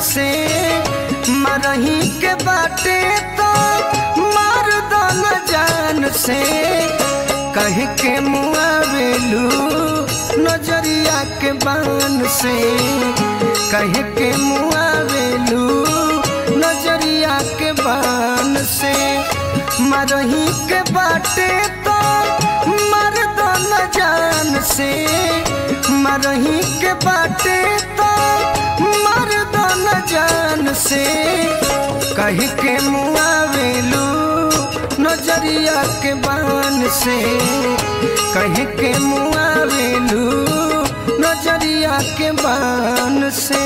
से मरही के बाटे तो मार दो न जान से कह के मुआवेलू नजरिया के बान से कह के मुआवेलू नजरिया के बान से मरही के बाटे तो मर दो न जान से मरही के बाटे तो मर दो न जान से कह के मुआवेलू नजरिया के बान से कह के मुआवेलू नजरिया के बान से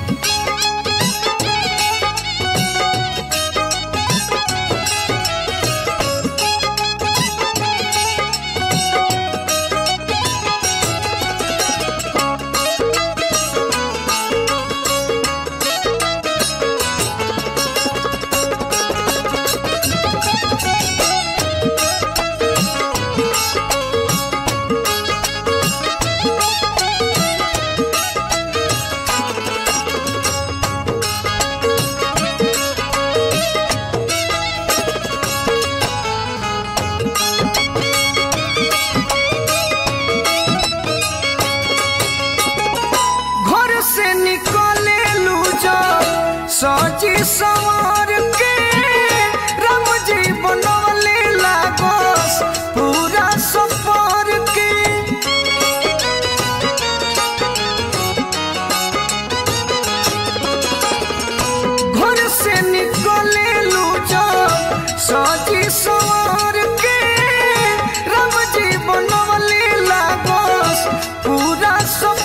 घर से निकले लू जो सजी सवार के राम जी बनवले लागोस पूरा सफर के घर से निकले लू जो सजी सवार के राम जी बनवले लागोस पूरा सब